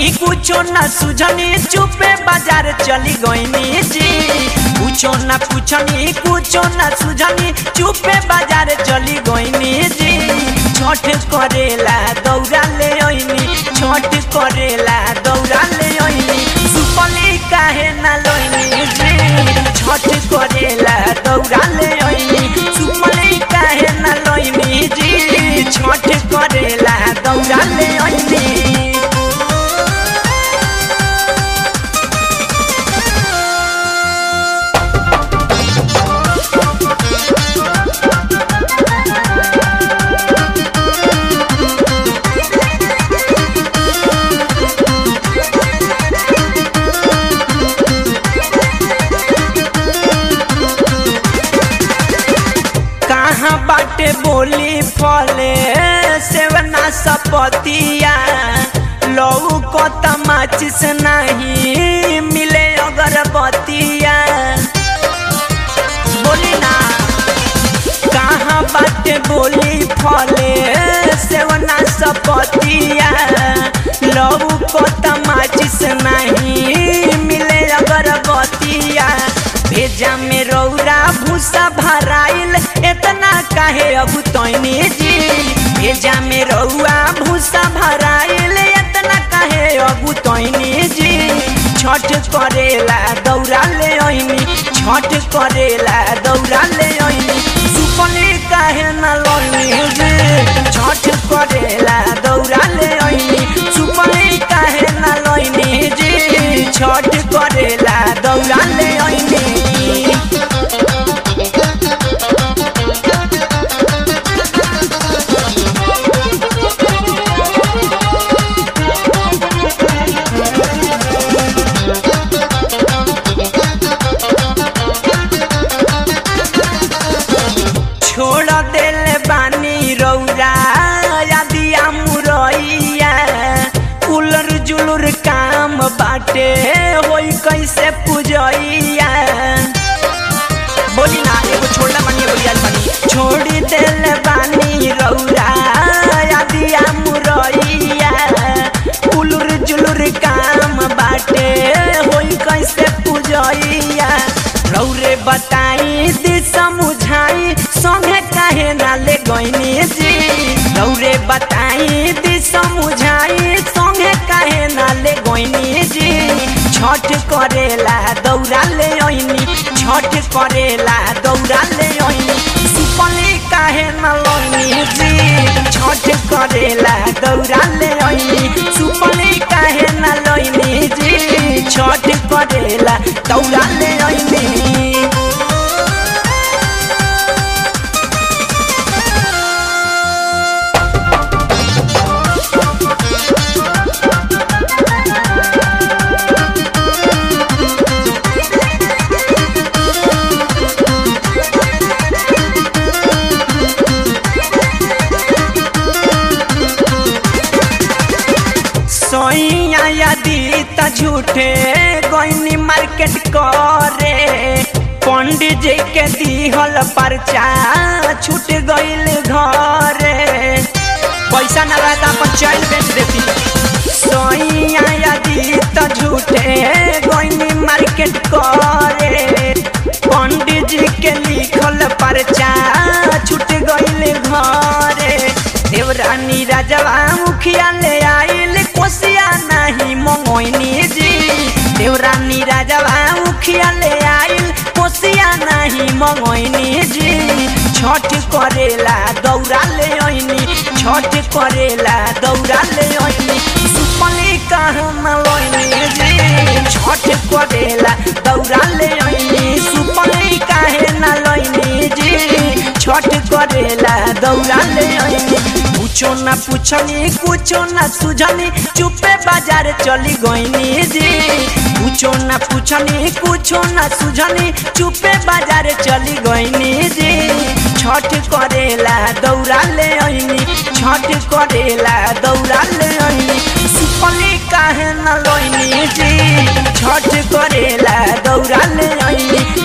पूछनी कुछो न सुझनी चुपे बाजार चली गईनी जी कुछो न पूछनी कुछो न सुझनी चुपे बाजार चली गईनी जी छठ करेला दौड़ा ले ओइनी छठ करेला दौड़ा ले ओइनी सुपली काहे न लोइनी जी छठ करेला दौड़ा ले ओइनी सुपली काहे न लोइनी जी छठ करेला दौड़ा ले ओइनी कहाँ बाटे बोली फले सेवना सपतिया लऊ को तमाचिस नहीं मिले अगरबत्तिया बोली ना कहाँ बाटे बोली फले सेवना सपतिया लऊ को तमाचिस नहीं मिले अगरबत्तिया भेजा में रौरा भूसा भराइल इतना काहे अब तैनी जी भेजा में रौआ भूसा भराइल इतना काहे अब तैनी जी छठ करेला दौड़ा ले ओइनी छठ करेला दौड़ा ले ओइनी सुपली काहे न लोनी जी छठ करेला दौड़ा ले ओइनी सुपली काहे न लोनी जी छठ करेला दौड़ा ले ओइनी छोड़ दिल बानी रौरा यादिया मुरैया उलर जुलुर काम बाटे होई कैसे पूजैया बोली ना एगो छोड़ला बानी एगो लियाल बानी छोड़ी दिल बानी रौरा यादिया मुरैया उलुर जुलुर काम बाटे होई कैसे पूजैया रौरे बताई दी समझाई संगे काहे ना ले गईनी जी रौरे बताई दी समझाई संगे काहे ना ले गईनी जी छठ करेला दौड़ा ले ओइनी छठ करेला दौड़ा ले ओइनी सुपली काहे ना लोनी जी छठ करेला दौड़ा ले ओइनी सुपली काहे ना लोनी जी छठ करेला दौड़ा ले ओइनी सोइया यदि त झूठे गईनी मार्केट करे पंडित जी के दिहल पर्चा छूट गईल घरे पैसा न रहता अपन चैन बेच देती सोइया यदि त झूठे गईनी मार्केट करे पंडित जी के लिखल पर्चा छूट गईल घरे देवरानी राजवा मुखिया ले आइल कोसिया नहीं मंगोइनी जी देवरानी राजवा मुखिया ले आइल कोसिया नहीं मंगोइनी जी छठ करेला दौड़ा ले ओइनी छठ करेला दौड़ा ले ओइनी सुपली कहाँ न लोइनी जी छठ करेला दौड़ा ले ओइनी सुपली काहे न लोइनी जी छठ करेला दौड़ा ले ओइनी कुछो न पूछनी कुछो न सुझनी चुपे बाजार चली गईनी जी कुछो न पूछनी कुछो न सुझनी चुपे बाजार चली गईनी जी छठ करेला दौड़ा ले ओइनी छठ करेला दौड़ा ले ओइनी सुपली काहे न लोइनी जी छठ करेला दौड़ा ले ओइनी